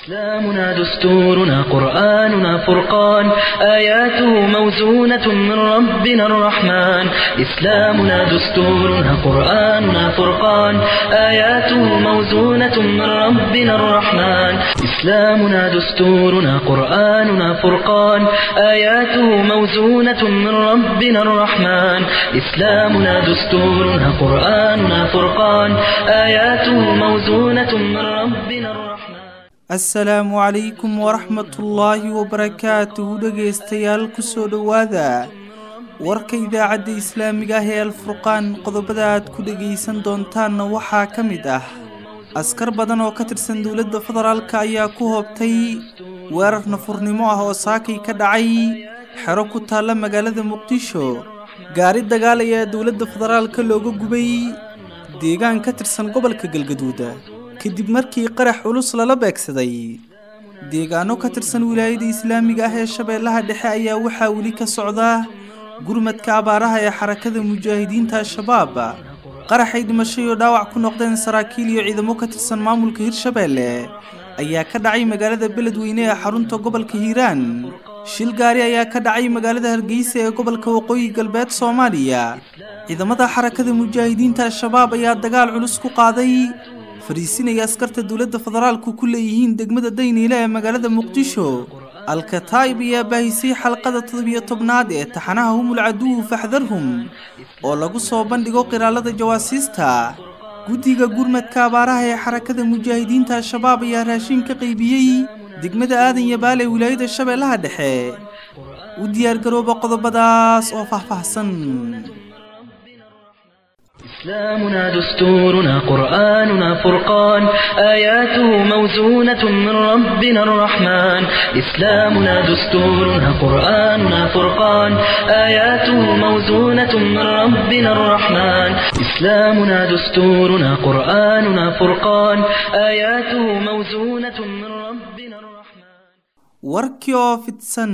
إسلامنا دستورنا قرآننا فرقان آياته موزونة من ربنا الرحمن إسلامنا دستورنا قرآننا فرقان آياته موزونة من ربنا الرحمن إسلامنا دستورنا قرآننا فرقان آياته موزونة من ربنا الرحمن إسلامنا دستورنا قرآننا فرقان آياته موزونة من ربنا الرحمن asalaamu calaykum waraxmatullaahi wabarakaatuhu dhegaystayaal kusoo dhowaada warka idaacadda islaamiga ah ee alfurqaan qodobada aad ku dhegaysan doontaanna waxaa ka mid ah askar badan oo ka tirsan dowladda federaalka ayaa ku hoobtay weerar nafurnimo ah oo saakay ka dhacay xero ku taalla magaalada muqdisho gaari dagaal ayaa dowladda federaalka looga gubay deegaan ka tirsan gobolka galgaduuda kadib markii qarax culus lala beegsaday deegaano ka tirsan wilaayada islaamiga ah ee shabeellaha dhexe ayaa waxaa weli ka socda gurmadka abaaraha ee xarakada mujaahidiinta al-shabaab qaraxay dhimashay oo dhaawac ku noqdeen saraakiil iyo ciidamo ka tirsan maamulka hirshabeelle ayaa ka dhacay magaalada beledweyne ee xarunta gobolka hiiraan shil gaari ayaa ka dhacay magaalada hargeysa ee gobolka waqooyi galbeed soomaaliya ciidamada xarakada mujaahidiinta al-shabaab ayaa dagaal culus ku qaaday fariisinaya askarta dowladda federaalku ku leeyihiin degmada dayniile ee magaalada muqdisho alkataa'ib ayaa baahisay xalqada toddobiyo tobnaad ee taxanaha humul caduwu faxdarhum oo lagu soo bandhigo qiraalada jawaasiista guddiga gurmadka abaaraha ee xarakada mujaahidiinta al-shabaab ayaa raashin ka qaybiyey degmada aadan yabaal ee wilaayada shabeellaha dhexe u diyaargarooba qodobadaas oo faahfaahsan إسلامنا دستورنا قرآننا فرقان آياته موزونة من ربنا الرحمن إسلامنا دستورنا قرآننا فرقان آياته موزونة من ربنا الرحمن إسلامنا دستورنا قرآننا فرقان آياته موزونة من ربنا الرحمن warkii oo fidsan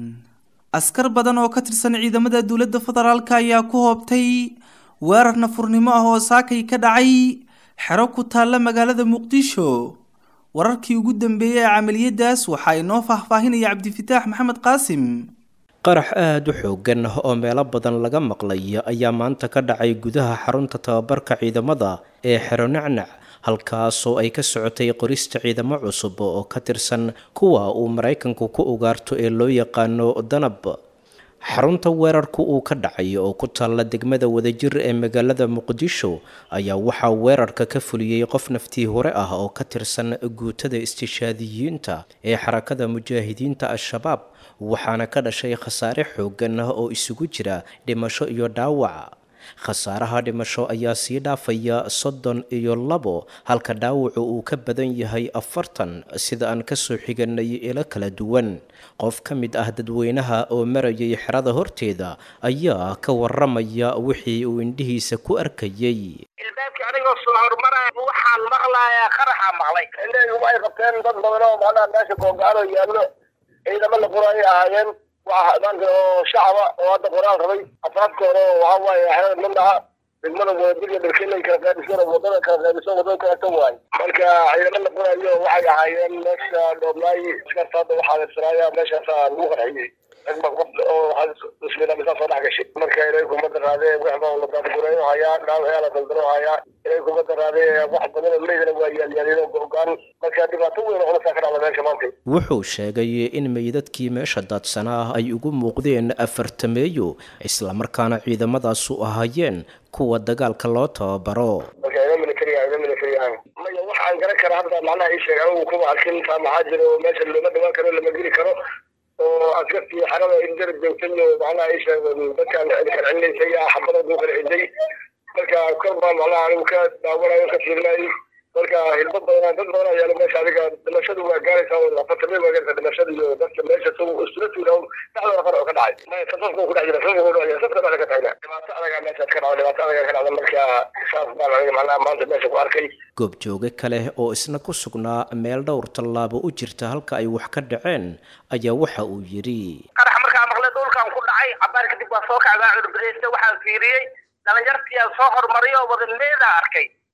askar badan oo ka tirsan ciidamada dowladda federaalka ayaa ku hoobtay weerar nafurnimo ah oo saakay ka dhacay xero ku taalla magaalada muqdisho wararkii ugu dambeeyey ee camaliyadaas waxaa inoo faahfaahinaya cabdifitaax maxamed qaasim qarax aada u xoogan oo meelo badan laga maqlay ayaa maanta ka dhacay gudaha xarunta tababarka ciidamada ee xero nacnac halkaasoo ay ka socotay qorista ciidamo cusub oo ka tirsan kuwa uu maraykanku ku ugaarto ee loo yaqaano danab xarunta weerarku uu ka dhacay oo ku taalla degmada wadajir ee magaalada muqdisho ayaa waxaa weerarka ka fuliyey qof naftii hore ah oo ka tirsan guutada istishaadiyiinta ee xarakada mujaahidiinta al-shabaab waxaana ka dhashay khasaare xoogan ah oo isugu jira dhimasho iyo dhaawac khasaaraha dhimasho ayaa sii dhaafaya soddon iyo labo halka dhaawacu uu ka badan yahay afartan sida aan kasoo xiganay ilo kala duwan qof ka mid ah dadweynaha oo marayay xerada horteeda ayaa ka waramaya wixii uu indhihiisa ku arkayay ilbaabkii anigoo soo hormaraya waxaan maqlayaa qaraxaa maqlay indhahaygu ay qabteen dad badan oo macnaha meesha googaano yaallo ciidamo la qoraayo ahaayeen waxa maanta oo shacaba oo hadda qoraal rabay afaafkooda oo waxa waaye xerada midnaha degmada wadadiga dharkelay kala qaadisan wadada kala qaadisan wadada kaleeto waaye marka ciidamo la qoraayo waxay ahaayeen meesha dhoobnaay askarta hadda waxaa adeegsanaaya meeshaasa lagu qarxiyey ragba qof oo ismiidamisaa soo dhex gashay marka ilay kumada raadee waxba la daadgureeyo hayaa dhaawayaa la daldalo hayaa ilay kumada raadee wax badan oo leydana waa yaalyaalino go-gaan marka dhibaato weyn oo culusaa ka dhacda meesha maanta wuxuu sheegay in meydadkii meesha daadsanaa ay ugu muuqdeen afartameeyo islamarkaana ciidamadaasu ahaayeen kuwa dagaalka loo tababaro marka ina military ina military ah maya waxaan garan kara hadda macnaha ii sheeg anigu kuma arkin taa maxaa jira oo meesha looma dhawaan karo lama geli karo oo askartii xerada in garab joogtay oo macnaha ii sheeg dadkaan karcinaysay xabada duu qarxiday marka kor baa macnaha anigu ka daawanayo ka fiirinayay marka hilbo badan dad badan ayaa meesha adiga dhimashadu waa gaaraysaa oo afartamay waa gaaraysaa dhimashada iyo dadka meesha isula tuura dhexdooda qar oo ka dhacay maya sasasku ku dhex jira sasku ku dhex jira saska meesha ka tagna dhibaato adagaa meeshaad ka dhacda dhibaato adagaa ka dhacda marka saas baan aniga macnaha maanta meesha ku arkay goobjooge kale oo isna ku sugnaa meel dhowr tallaabo u jirta halka ay wax ka dhaceen ayaa waxa uu yidhi qarax markaa maqlay dhulkan ku dhacay cabaar kadib waa soo kacdaa curbadaysta waxaan fiiriyey dhalinyartiyaa soo hormaray oo wada meedaa arkay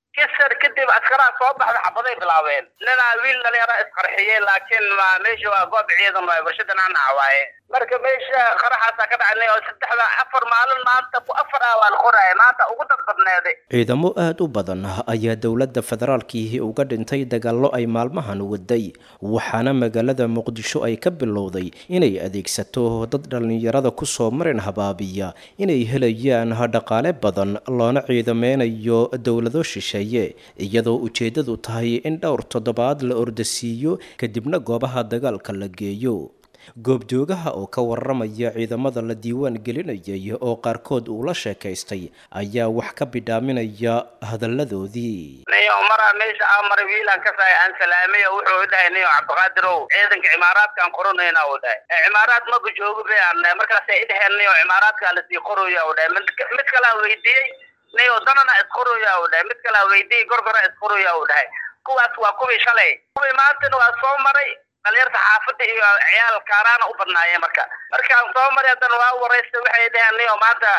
kisar kadib askaraa soo baxda xabaday bilaabeen ninaa wiil dhalinyara isqarxiyey laakiin ma meesha waa goob ciidan waaye warshada nacnaca waaye marka meesha qaraxaasaa ka dhacnay oo saddexda afar maalin maanta afar ah waa la qoraya maanta ugu dad badneeday ciidamo aada u badan ayaa dowladda federaalkiihi uga dhintay dagaallo ay maalmahan waday waxaana magaalada muqdisho ay ka bilowday inay adeegsato dad dhallinyarada kusoo marin habaabiya inay helayaan dhaqaale badan loona ciidameynayo dowlado shisheeye iyadoo ujeeddadu tahay in dhowr toddobaad la ordasiiyo kadibna goobaha dagaalka la geeyo goobjoogaha oo ka waramaya ciidamada la diiwaan gelinayay oo qaarkood uu la sheekaystay ayaa wax ka bidhaaminaya hadalladoodii niyo maraa meesha aa maray wiilaan ka saay aan salaamay oo wuxuu dhahay niyo cabdiqaadirow ciidanka cimaaraadkaan qoranayna uu dhahay cimaaraad maga joogo bay aan dhahay markaasay idhaheen niyo cimaaraadkaa lasii qoraya uu dhahay mid kalaa weydiiyey niyo danana isqoraya uu dhahay mid kalaa weydiiyey gorgora isqoraya uu dhahay kuwaas waa kuwii shalay kuwii maantana waa soo maray dhalinyarta xaafadda iyo ciyaal kaaraana u badnaayeen marka markaan soo maray haddana waa waraystay waxay dhaheen niyo maanta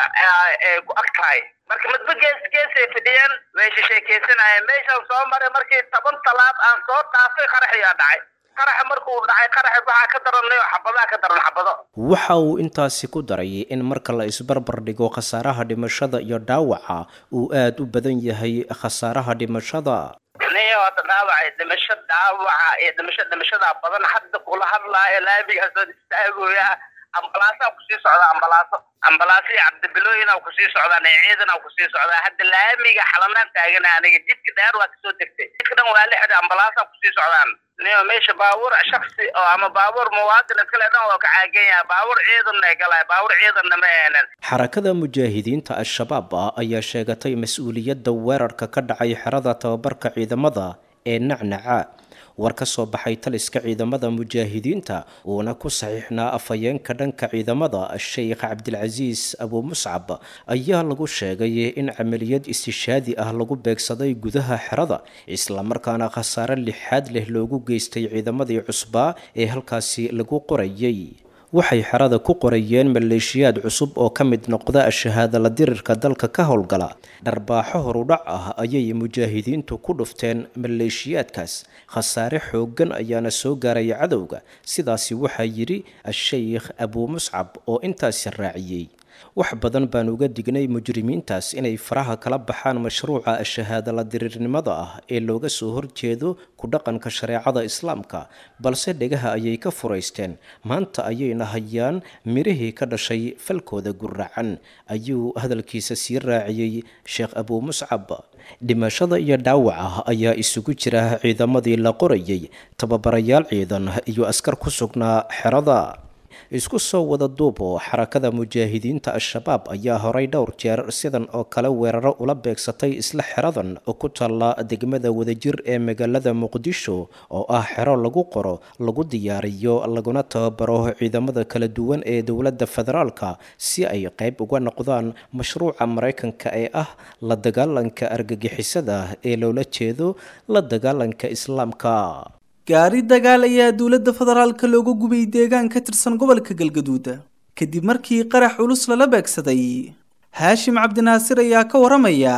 ku ag tahay marka midba gees geesay fidhiyeen way shisheekeysanayeen meeshaan soo maray markii toban talaab aan soo dhaafay qaraxiyaa dhacay qaraxa markuu dhacay qaraxa waxaa ka daran niyo xabadaa ka daran xabado waxa uu intaasi ku daray in marka la isbarbar dhigo khasaaraha dhimashada iyo dhaawaca uu aada u badan yahay khasaaraha dhimashada niyo hadda dhaawacay dhimasho dhaawaca iyo dhimasho dhimashadaa badan hadda kula hadlaayo laamigaasoo istaagooya ambalaasaa kusii socda ambalaaso ambalaaso iyo cabdibilooyina kusii socdaan iyo ciidana kusii socdaa hadda laamiga xalanaan taagana aniga jidka dheer waa kasoo degtay jidka dhan waa lixda ambalaasaa kusii socdaan niyo meesha baabuur shaksi oo ama baabuur muwaadin iskale dhan waa ka caagan yahay baabuur ciidanna galay baabuur ciidanna ma eenan xarakada mujaahidiinta al-shabaab ayaa sheegatay mas-uuliyadda weerarka ka dhacay xerada tababarka ciidamada ee nacnaca war ka soo baxay taliska ciidamada mujaahidiinta uuna ku saxiixnaa afhayeenka dhanka ciidamada sheikh cabdilcasiis abu muscab ayaa lagu sheegay in camaliyad istishaadi ah lagu beegsaday gudaha xerada islamarkaana khasaare lixaad leh loogu geystay ciidamadii cusbaa ee halkaasi lagu qorayay waxay xerada ku qorayeen maleeshiyaad cusub oo ka mid noqda shahaadala dirirka dalka ka howlgala dharbaaxo horudhac ah ayay mujaahidiintu ku dhufteen maleeshiyaadkaas khasaare xooggan ayaana soo gaaraya cadowga sidaasi waxaa yidhi a-sheykh abuu muscab oo intaasi raaciyey wax badan baan uga dignay mujrimiintaas inay faraha kala baxaan mashruuca shahaadala diriirnimada ah ee looga soo horjeedo ku dhaqanka shareecada islaamka balse dhegaha ayay ka furaysteen maanta ayayna hayaan mirihii ka dhashay falkooda guracan ayuu hadalkiisa sii raaciyey sheekh abuu muscab dhimashada iyo dhaawaca ayaa isugu jira ciidamadii la qorayay tababarayaal ciidan iyo askar ku sugnaa xerada isku soo wada duubo xarakada mujaahidiinta al-shabaab ayaa horay dhowr jeer sidan oo kale weeraro ula beegsatay isla xeradan oo ku taalla degmada wadajir ee magaalada muqdisho oo ah xero lagu qoro lagu diyaariyo laguna tababaro ciidamada kala duwan ee dowladda federaalka si ay qayb uga noqdaan mashruuca maraykanka ee ah la dagaalanka argagixisada ee loola jeedo la dagaalanka islaamka gaari dagaal ayaa dowladda federaalka looga gubay deegaan ka tirsan gobolka galgaduud kadib markii qarax culus lala beegsaday haashim cabdinaasir ayaa ka waramaya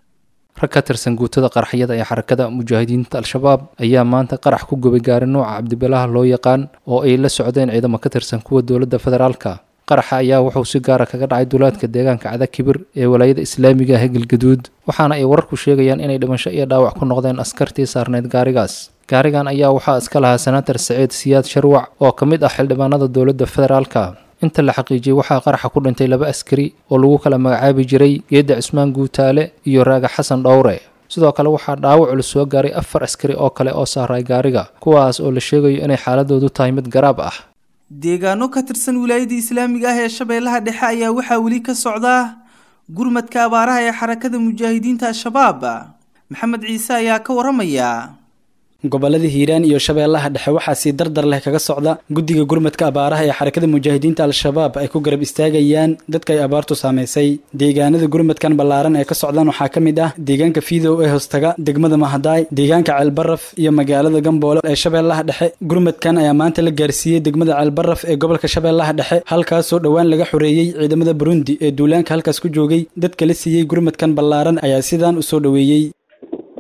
rag ka tirsan guutada qaraxyada ee xarakada mujaahidiinta al-shabaab ayaa maanta qarax ku gubay gaari nooca cabdibilaha loo yaqaan oo ay la socdeen ciidamo ka tirsan kuwa dowladda federaalka qaraxa ayaa wuxuu si gaara kaga dhacay duulaadka deegaanka cada kibir ee walaayada islaamiga ah ee galgaduud waxaana ay wararku sheegayaan inay dhimasho iyo dhaawac ku noqdeen askartii saarneyd gaarigaas gaarigan ayaa waxaa iska lahaa senator saciid siyaad sharwac oo ka mid ah xildhibaanada dowladda federaalka inta la xaqiijiyey waxaa qaraxa ku dhintay laba askari oo lagu kala magacaabi jiray geedda cismaan guutaale iyo raaga xasan dhowre sidoo kale waxaa dhaawac culus soo gaaray afar askari oo kale oo saaray gaariga kuwaas oo la sheegayo inay xaaladoodu tahay mid garaab ah deegaano ka tirsan wilaayada islaamiga ah ee shabeellaha dhexe ayaa waxaa weli ka socda gurmadka abaaraha ee xarakada mujaahidiinta al-shabaab maxamed ciise ayaa ka waramaya gobolada hiiraan iyo shabeellaha dhexe waxaa sii dardar leh kaga socda guddiga gurmadka abaaraha ee xarakada mujaahidiinta al-shabaab ay ku garab istaagayaan dadka ay abaartu saamaysay deegaanada gurmadkan ballaaran ee ka socdaan waxaa ka mid ah deegaanka fiidow ee hoostaga degmada mahadaay deegaanka ceelbaraf iyo magaalada gamboole ee shabeellaha dhexe gurmadkan ayaa maanta la gaarsiiyey degmada ceelbaraf ee gobolka shabeellaha dhexe halkaasoo dhowaan laga xoreeyey ciidamada burundi ee duulaanka halkaas ku joogay dadka la siiyey gurmadkan ballaaran ayaa sidaan u soo dhoweeyey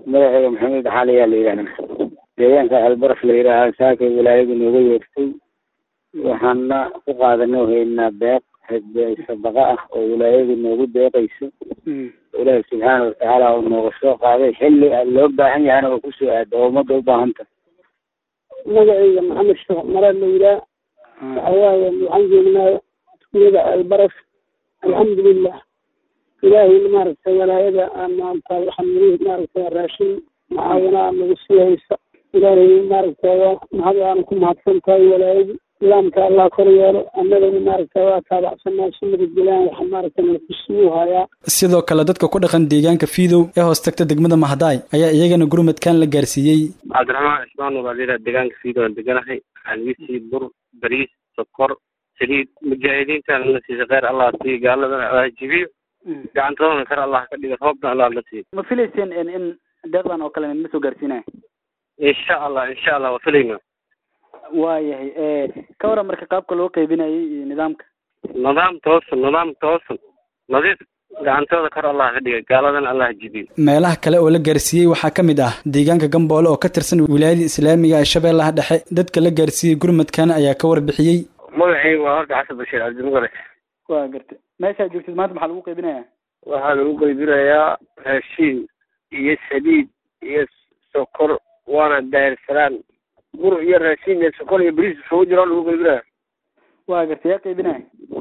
magaceega maxamed xaali ayaa la yidhahdaa deegaanka albaraf la yidhaahaa saakay walaayadu nooga yeertay waxaana ku qaadanay haynaa deeq sadaqa ah oo walaayadu noogu deeqayso ilaahi subxaana watacaala oo nooga soo qaaday xilli loo baahan yahana oo kusoo aado oo ummadda u baahan tahay magacayga maxamed sheekh maraad la yidhaah waxa waaye waxaan joognaa tuulada albaraf alxamdulilah ilaahay maaragtay walaayada maanta waxaan niri maaragtay raashin macaawina nagu sii haysa ilaahay maaragtay mahad aanu ku mahadsan tahay walaayadu nidaamka allah kor yeelo annagana maaragtay waa taabacsanaa sunnada jilaan waxa maaragtay nalakusii hayaa sidoo kale dadka ku dhaqan deegaanka fiidow ee hoos tagta degmada mahadaay ayaa iyagana gurmadkan la gaarsiiyey cabdiraxmaan cismaan walaaliyaha deegaanka fiidow aan deganahay alwisi bur bariis sokor saliid mujaahidiintan la siisa kheyr allah siiyo gaaladana allah jibiyo gacantoodana kar allah ka dhiga roobna allah la siiyo ma filayseen in in deeqdan oo kale ma soo gaarsiinaya insha allah insha allah waa filayna waayahay ka waran marka qaabka loo qaybinayay iyo nidaamka nidaam toosan nidaam toosan nadiif gacantooda kor allah ka dhiga gaaladana allah jibiyo meelaha kale oo la gaarsiiyey waxaa ka mid ah deegaanka gamboole oo ka tirsan wilaayada islaamiga ee shabeellaha dhexe dadka la gaarsiiyey gurmadkan ayaa ka warbixiyey magacaygu waa horta xasan bashiir cabdimugale waa garta meeshaa joogtid maanta maxaa lagu qaybinaya waxaa lagu qaybinayaa raashiin iyo saliid iyo sokor waana daayirsanaan bur iyo raashiin iyo sokor iyo bariis isugu jiro lagu qaybinaya waa garta yaa qaybinaya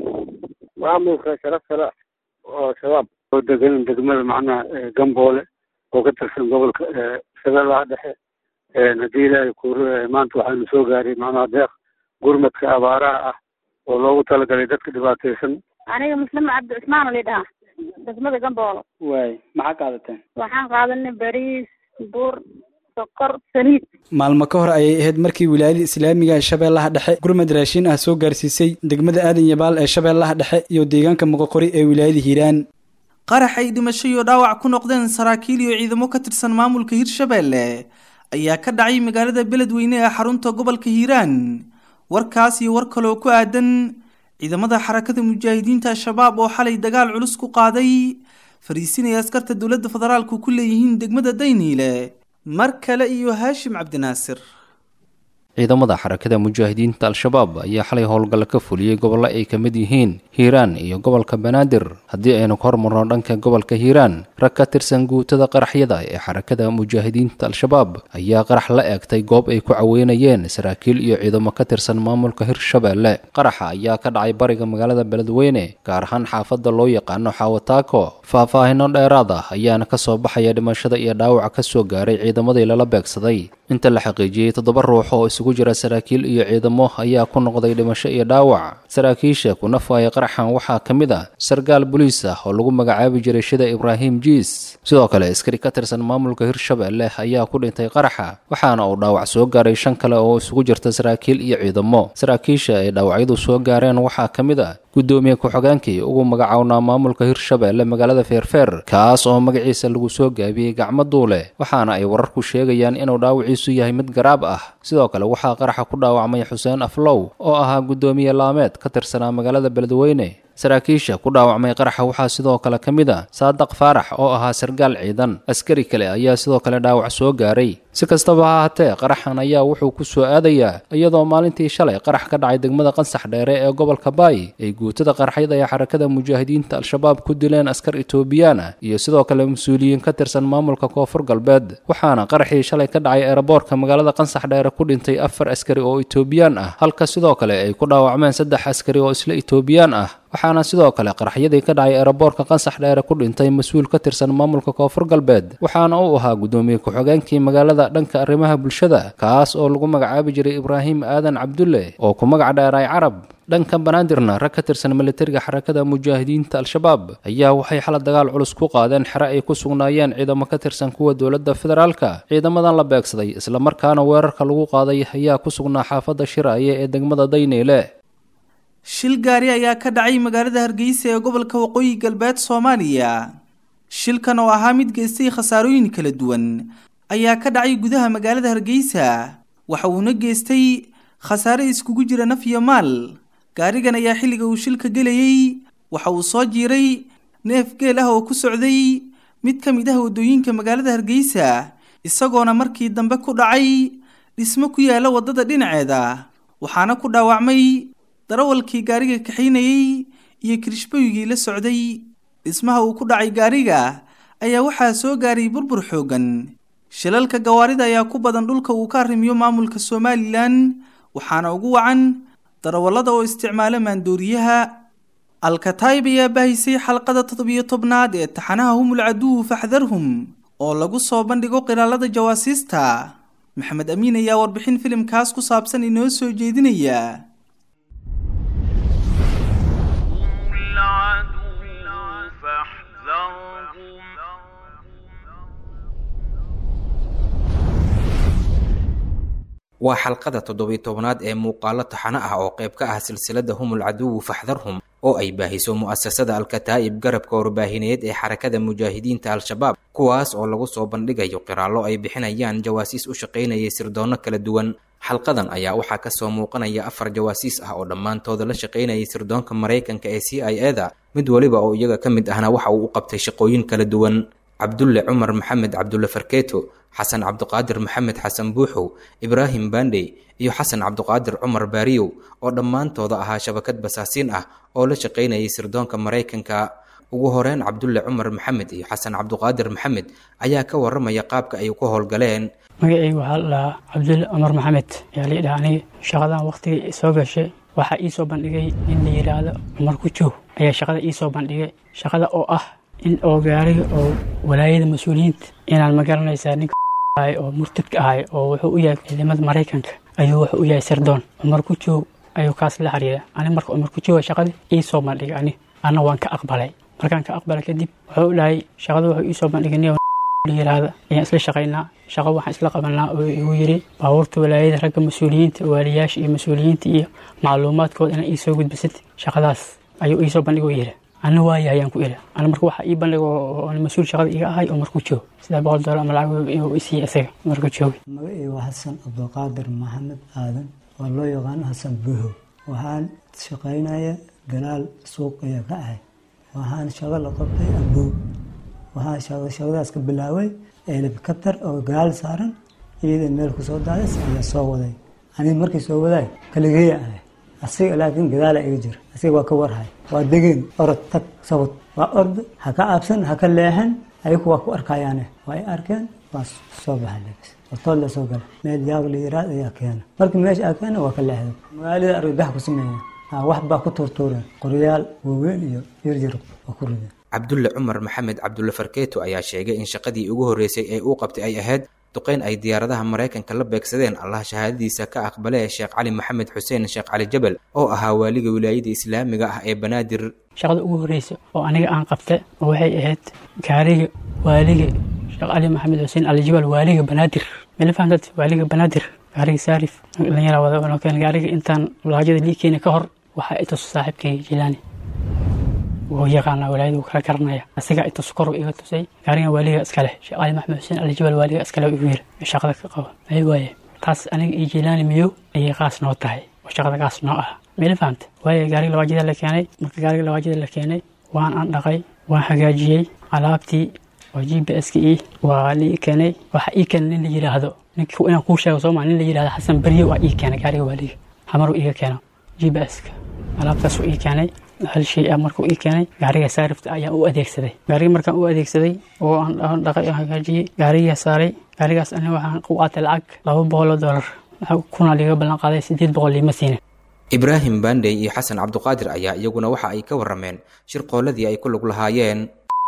maamulka sharafsala oo shabaab oo degan degmada macnaha gamboole oo ka tirsan gobolka shabeellaha dhexe haddii ilaahay kuur maanta waxaanu soo gaaray macnaha deeq gurmadka abaaraha ah oo loogu talagalay dadka dhibaataysan aniga muslima cabdi cusmaan la dhahaa degmada gamboolo waay maxaa qaadateen waxaan qaadanay bariis bur sokor saliid maalmo ka hor ayay ahayd markii wilaayada islaamiga ee shabeellaha dhexe gurmad raashin ah soo gaarsiisay degmada aadan yabaal ee shabeellaha dhexe iyo deegaanka moqoqori ee wilaayada hiiraan qarax ay dhimasho iyo dhaawac ku noqdeen saraakiil iyo ciidamo ka tirsan maamulka hirshabeelle ayaa ka dhacay magaalada beledweyne ee xarunta gobolka hiiraan warkaas iyo war kale oo ku aadan ciidamada xarakada mujaahidiinta al-shabaab oo xalay dagaal culus ku qaaday fariisinaya askarta dowladda federaalku ku leeyihiin degmada dayniile mar kale iyo haashim cabdinaasir ciidamada xarakada mujaahidiinta al-shabaab ayaa xalay howlgalla ka fuliyey gobollo ay ka mid yihiin hiiraan iyo gobolka banaadir haddii aynu ka hormarno dhanka gobolka hiiraan rag ka tirsan guutada qaraxyada ee xarakada mujaahidiinta al-shabaab ayaa qarax la eegtay goob ay ku caweynayeen saraakiil iyo ciidamo ka tirsan maamulka hirshabeelle qaraxa ayaa ka dhacay bariga magaalada beledweyne gaar ahaan xaafadda loo yaqaano xaawataako faahfaahino dheeraad ah ayaana ka soo baxaya dhimashada iyo dhaawaca ka soo gaaray ciidamadii lala beegsaday inta la xaqiijiyey toddoba ruux oo isugu jira saraakiil iyo ciidamo ayaa ku noqday dhimasho iyo dhaawac saraakiisha ku nafaaya qaraxan waxaa ka mid ah sarkaal boliis ah oo lagu magacaabi jiray shida ibraahim jiis sidoo kale askari ka tirsan maamulka hirshabeelle ayaa ku dhintay qaraxa waxaana uu dhaawac soo gaaray shan kale oo isugu jirta saraakiil iyo ciidamo saraakiisha ay dhaawacyadu soo gaareen waxaa ka mid ah guddoomiye ku-xogaankii ugu magacownaa maamulka hirshabeelle magaalada feerfeer kaas oo magaciisa lagu soo gaabiyey gacmo duule waxaana ay wararku sheegayaan inuu dhaawiciisu yahay mid garaab ah sidoo kale waxaa qaraxa ku dhaawacmay xuseen aflow oo ahaa guddoomiye laameed ka tirsanaa magaalada beledweyne saraakiisha ku dhaawacmay qaraxa waxaa sidoo kale ka mid a saadaq faarax oo ahaa sargaal ciidan askari kale ayaa sidoo kale dhaawac soo gaaray si kastaba ha ahaatee qaraxan ayaa wuxuu ku soo aadayaa iyadoo maalintii shalay qarax ka dhacay degmada qansax dheere ee gobolka baay ay guutada qaraxyada ee xarakada mujaahidiinta al-shabaab ku dileen askar etoobiyaan ah iyo sidoo kale mas-uuliyiin ka tirsan maamulka koonfur galbeed waxaana qaraxii shalay ka dhacay eeraboorka magaalada qansax dheere ku dhintay afar askari oo etoobiyaan ah halka sidoo kale ay ku dhaawacmeen saddex askari oo isla etoobiyaan ah waxaana sidoo kale qaraxyadii ka dhacay eeraboorka qansax dheere ku dhintay mas-uul ka tirsan maamulka koonfur galbeed waxaana uu ahaa guddoomiye ku-xogeenkii magaalada dhanka arrimaha bulshada kaas oo lagu magacaabi jiray ibraahim aadan cabdulle oo ku magac dheeray carab dhanka banaadirna rag ka tirsan militariga xarakada mujaahidiinta al-shabaab ayaa waxay xala dagaal culus ku qaadeen xere ay ku sugnaayeen ciidamo ka tirsan kuwa dowladda federaalka ciidamadan la beegsaday islamarkaana weerarka lagu qaaday ayaa ku sugnaa xaafadda shiraaye ee degmada dayneyle shil gaari ayaa ka dhacay magaalada hargeysa ee gobolka waqooyi galbeed soomaaliya shilkan oo ahaa mid geystay khasaarooyin kala duwan ayaa ka dhacay gudaha magaalada hargeysa waxa uuna geystay khasaare iskugu jira naf iyo maal gaarigan ayaa xilliga uu shilka gelayey waxa uu soo jiiray neef geel ah oo ku socday mid ka mid ah waddooyinka magaalada hargeysa isagoona markii dambe ku dhacay dhismo ku yaala waddada dhinaceeda waxaana ku dhaawacmay darawalkii gaariga kaxaynayey iyo kirishboygii la socday dhismaha uu ku dhacay gaariga ayaa waxaa soo gaaray burbur xooggan shilalka gawaarida ayaa ku badan dhulka uu ka arrimiyo maamulka somalilan waxaana ugu wacan darawallada oo isticmaala maandooriyaha alkataib ayaa bahisay xalqada toddobiyo tobnaad ee taxanaha humul caduwu faxdarhum oo lagu soo bandhigo qiraalada jawaasiista maxamed amiin ayaa warbixin filimkaas ku saabsan inoo soo jeedinaya waa xalqada toddobiy tobnaad ee muuqaalo taxano ah oo qayb ka ah silsilada humul caduwu faxdarhum oo ay baahiso mu'asasada alkataa'ib garabka warbaahineed ee xarakada mujaahidiinta al-shabaab kuwaas oo lagu soo bandhigayo qiraallo ay bixinayaan jawaasiis u shaqaynayay sirdoonno kala duwan xalqadan ayaa waxaa kasoo muuqanaya afar jawaasiis ah oo dhammaantooda la shaqaynayay sirdoonka maraykanka ee c i eda mid weliba oo iyaga ka mid ahna waxa uu u qabtay shaqooyin kala duwan cabdulle cumar maxamed cabdulle farkeeto xasan cabdiqaadir maxamed xasan buuxow ibraahim bandey iyo xasan cabdiqaadir cumar baariyow oo dhammaantooda ahaa shabakad basaasiin ah oo la shaqaynayay sirdoonka maraykanka ugu horeyn cabdulle cumar maxamed iyo xasan cabdiqaadir maxamed ayaa ka waramaya qaabka ay ku howlgaleen magacayga waxaa la dhahaa cabdulle cumar maxamed ayaa la dhaha aniga shaqadan waqtigii soo gashay waxaa ii soo bandhigay in la yidhaahdo cumar kujoog ayaa shaqada ii soo bandhigay shaqada oo ah in oo gaariga oo walaayada mas-uuliyiinta inaan ma garanaysaa ninka oo murtadka ahay oo wuxuu u yahay ciidamada maraykanka ayuu wuxuu u yahay sirdoon cumar ku joog ayuu kaas la xiriira ani marka cumar ku jooga shaqadii ii soo bandhigay ani anna waan ka aqbalay markaan ka aqbalay kadib wuxuu dhahay shaqada wuxuu ii soo bandhigay nin la yiraahda ayaan isla shaqaynaa shaqo waxaan isla qabanaa oo igu yiri baabuurta walaayada ragga mas-uuliyiinta waaliyaasha iyo mas-uuliyiinta iyo macluumaadkooda inaa ii soo gudbisid shaqadaas ayuu ii soo bandhigay yiri ana waaya ayaan ku ila ana marka waxaa ii bandhigo oo mas-uul shaqada iga ahay oo markuu joogo sidaa boqol doolar ama lacag inuu isiiya isaga markuu jooga magacii waa xasan cabdiqaadir maxamed aadan oo loo yaqaano xasan buho waxaan shaqaynaya galaal suuq ayaa ka ahay waxaan shaqo la qabtay abuu waxaan shaqadaas ka bilaabay helikabtar oo galaal saaran iyada meel kusoo daadas ayaa soo waday aniga markii soo wadaay kaligeeya ahay asiga laakiin gadaala iga jira asiga waa ka warhay waa degeen orod tag sabad waa orda ha ka caabsan ha ka leexan ayagu waa ku arkayaane waa i arkeen waa soo baxa lebis hortood la soo gala meel yaab la yiraad ayaa keena markii meesha aa keena waa ka leexday magaalada argagax ku sameeya wax baa ku tuurtuureen qoryaal waaweyn iyo yaryar waa ku rideen cabdulle cumar maxamed cabdulle farkeeto ayaa sheegay in shaqadii ugu horreysay ee uu qabtay ay ahayd duqeyn ay diyaaradaha maraykanka la beegsadeen allah shahaadadiisa ka aqbalee sheekh cali maxamed xuseen sheekh cali jabal oo ahaa waaliga wilaayada islaamiga ah ee banaadir shaqada ugu horreysa oo aniga aan qabta oo waxay ahayd gaariga waaliga sheekh cali maxamed xuseen alijabal waaliga banaadir mala fahamtad waaliga banaadir gaariga saarif dhalinyara wada keen gaariga intaan walaajada lii keeni ka hor waxaa itus saaxiibkayga jilaani wuu yaqaanaa walaayada wuu kala garanaya asigaa itus kor iga tusay gaarigan waaliga iskale sheekh cali maxamed xuseen alijabal waaliga iskale igu yiri shaqada ka qaba ay waaye taas aniga iyo jilaani miyow ayay qaas noo tahay oo shaqada qaas noo ah mala fahamta waaye gaariga lawaajida la keenay marka gaariga lawaajida la keenay waan aan dhaqay waan hagaajiyey alaabtii oo g b s ka ii waa lii keenay waxa ii keenay nin la yidhaahdo ninkii inaan kuu sheego sooma nin la yidhahdo xasan berye waa ii keenay gaariga waaliga hamaru iga keeno g b s ka alaabtaas uu ii keenay hal shay ah markuu ii keenay gaariga saarifta ayaan u adeegsaday gaariga markaan u adeegsaday oo aan dhaqay oo hagaajiyey gaarigaa saaray gaarigaas ani waxaan u qaatay lacag laba boqol oo doolar kuna liiga ballan qaaday sideed boqol liima siinin ibraahim bandey iyo xasan cabdiqaadir ayaa iyaguna waxa ay ka warameen shirqooladii ay ku lug lahaayeen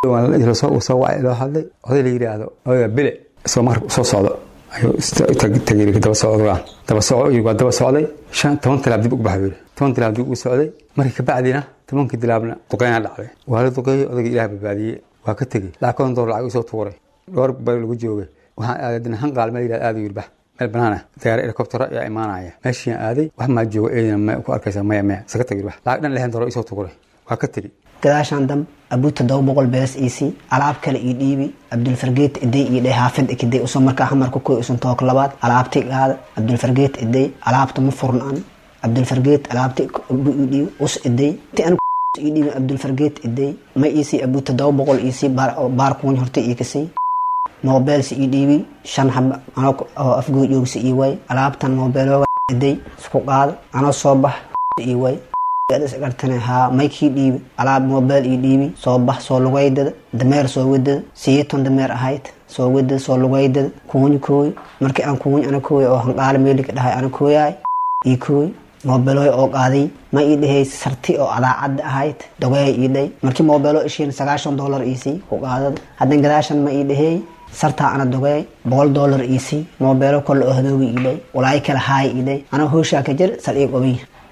soo wacay loo hadlay oday la yidhaahdo odayga bile isagoo marka soo socdo ayuu tagay daba socda daba socdo waa daba socday shan toban tilaab dib ugu baxay yidhi toban tilaab dib ugu socday markii kabacdina tobankii tilaabna duqeynaa dhacday waa la duqeeyey odayga ilaah badbaadiyey waa ka tegey lacag konton doolar lacag usoo tuuray dhowr bal lagu joogay waxaan aaday dinahan qaal meel yidhahdo aada yidhi bax meel banaana diyaar helikobtero ayaa imaanaya meeshiin aaday wax maa joogo eedina ma ku arkaysa maya maya iska tag yidhi bax lacag dhan lixdan doolar isoo tuuray waa ka tegey gadaashaan dam abuu todoba boqol bees iisii alaab kale ii dhiibi cabdulfargeet iday ii dheh haafid ikiday usoo markaa hamarka kuy usan took labaad alaabti gaada cabdulfargeet iday alaabta ma furnan cabdulfargeet alaabti abu ii dhiibi us iday ti an ii dhiibi cabdulfargeet iday ma iisii abuu todoba boqol iisii baar kuwan horta ii kasay mobeelsi ii dhiibi shan xaba anoo oo afgoo joogsa ii way alaabtan mobeelooga iday isku qaada anoo soo bax ii way gartane haa maykii dhiibi alaab mobeel ii dhiibi soo bax soo lugaydada dameer soo wadada siyeeton dameer ahayd soo wadada soo lugaydada kuuny kooy markii aan kuuny ana kooy oo hanqaala meelika dhahay ana kooyaay ii kooy moobeelooy oo qaaday ma ii dhahay sarti oo adaacadda ahayd dogeey ii dhay markii moobeelo ishiin sagaashan dollar iisii ku qaadada haddan gadaashan ma ii dhahay sartaa ana dogeey boqol dollar iisii moobeelo kolle oo hadoogi ii dhay walaayo kale haay ii dhay anaa hooshaa ka jir sal ii qobiy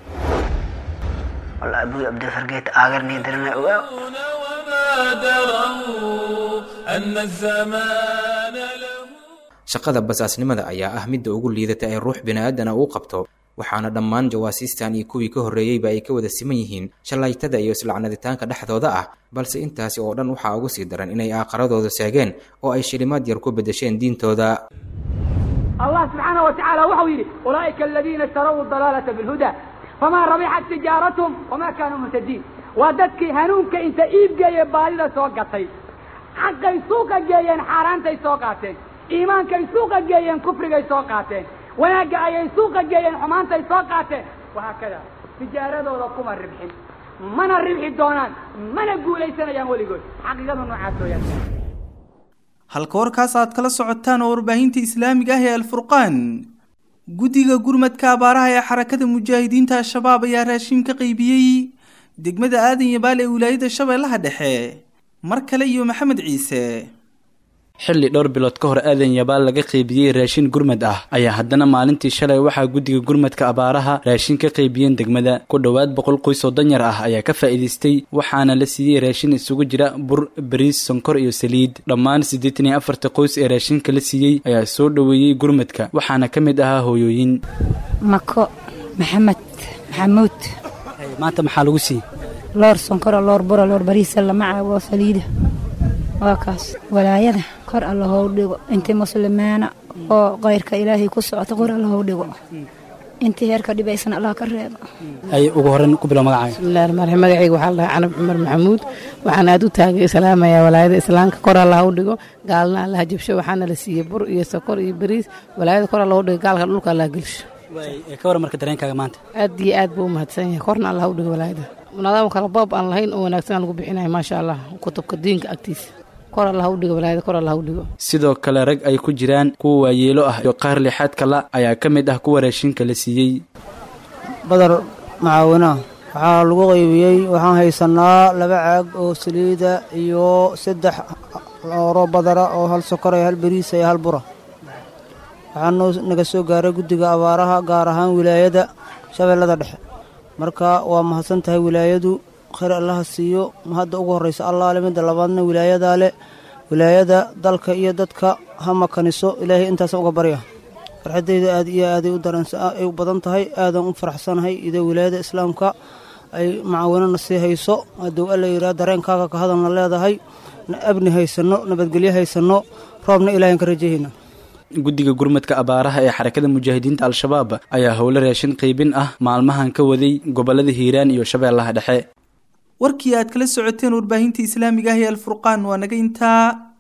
والله أبوي أبدا فرقيت آخرني درنا أن الزمان shaqada basaasnimada ayaa ah midda ugu liidata ee ruux bini'aadana uu qabto waxaana dhammaan jawaasiistan iyo kuwii ka horreeyeyba ay ka wada siman yihiin shallaytada iyo islacnaditaanka dhexdooda ah balse intaasi oo dhan waxaa ugu sii daran inay aaqaradooda seegeen oo ay shilimaad yar ku beddesheen diintooda allah subxaana wa tacaala waxau yidhi ulaa'ika aladiina ishtaraw dalaalata bilhuda famaa rabixat tijaaratuhum wamaa kaanuu muhtadiin waa dadkii hanuunka inta iibgeeye baadida soo gatay xaqay suuqa geeyeen xaaraantay soo qaateen iimaankay suuqa geeyeen kufrigay soo qaateen wanaagga ayay suuqa geeyeen xumaantay soo qaateen wahaakada tijaaradooda kuma ribxin mana ribxi doonaan mana guulaysanayaan weligood xaqiiqada noocaas weyaan halka warkaas aad kala socotaan oo warbaahinta islaamiga ah ee alfurqaan guddiga gurmadka abaaraha ee xarakada mujaahidiinta al-shabaab ayaa raashin ka qaybiyey degmada aadan yabaal ee wilaayada shabeellaha dhexe mar kale iyo maxamed ciise xilli dhowr bilood ka hor aadan yabaal laga qaybiyey raashin gurmad ah ayaa haddana maalintii shalay waxaa guddiga gurmadka abaaraha raashin ka qaybiyeen degmada ku dhowaad boqol qoys oo danyar ah ayaa ka faa'iidaystay waxaana la siiyey raashin isugu jira bur bariis sonkor iyo saliid dhammaan siddeetan iyo afarta qoys ee raashinka la siiyey ayaa soo dhoweeyey gurmadka waxaana ka mid ahaa hooyooyin mako maxamed maxamuud maanta maxaa lagu siiyey loor sonkora loor bura loor bariisa lama caawo saliida waa kaas walaayada kor alla hou dhigo intii muslimaana oo kayrka ilaahay ku socota kor alla hou dhigo intii heerka dhibaysan allah ka reebo ay ugu horreyn ku bilow magacaaga bismillahi rahmaan rahiim magacayga waxaa la dhahay canab cumar maxamuud waxaan aad u taagay salaamayaa walaayada islaamka kor alla hau dhigo gaalna allaha jabsho waxaana la siiyey bur iyo sokor iyo bariis walaayada kor alla hau dhigo gaalka dhulka allaha gelsho ka waran marka dareenkaaga maanta aad iyo aad buu u mahadsan yahay korna allah hau dhigo walaayada nidaam kala boob aan lahayn oo wanaagsan aan lagu bixinayo maasha allah kutubka diinka agtiisa sidoo kale rag ay ku jiraan kuwa waayeelo ah iyo qaar lixaad kala ayaa ka mid ah kuwa raashinka la siiyey badar macaawinaa waxaa lagu qaybiyey waxaan haysanaa laba caag oo saliida iyo saddex looro badara oo hal sokora iyo hal beriisa iyo hal bura waxaanoo naga soo gaaray guddiga abaaraha gaar ahaan wilaayada shabeellada dhexe marka waa mahadsan tahay wilaayadu khayr allaha siiyo hadda ugu horraysa allaale midda labaadna wilaayadaa le wilaayada dalka iyo dadka ha makaniso ilaahay intaasa uga barya farxaddayda aad iyo aaday u daranay u badan tahay aadan u faraxsanahay idoo wilaayada islaamka ay macaawinana sii hayso hadduu alla yidhaha dareenkaaga ka hadalna leedahay abni haysanno nabadgelyo haysanno roobna ilaahan ka rajahayna guddiga gurmadka abaaraha ee xarakada mujaahidiinta al-shabaab ayaa howlo raashin qaybin ah maalmahan ka waday gobollada hiiraan iyo shabeellaha dhexe warkii aad kala socoteen warbaahinta islaamiga ah ee alfurqaan waa naga intaa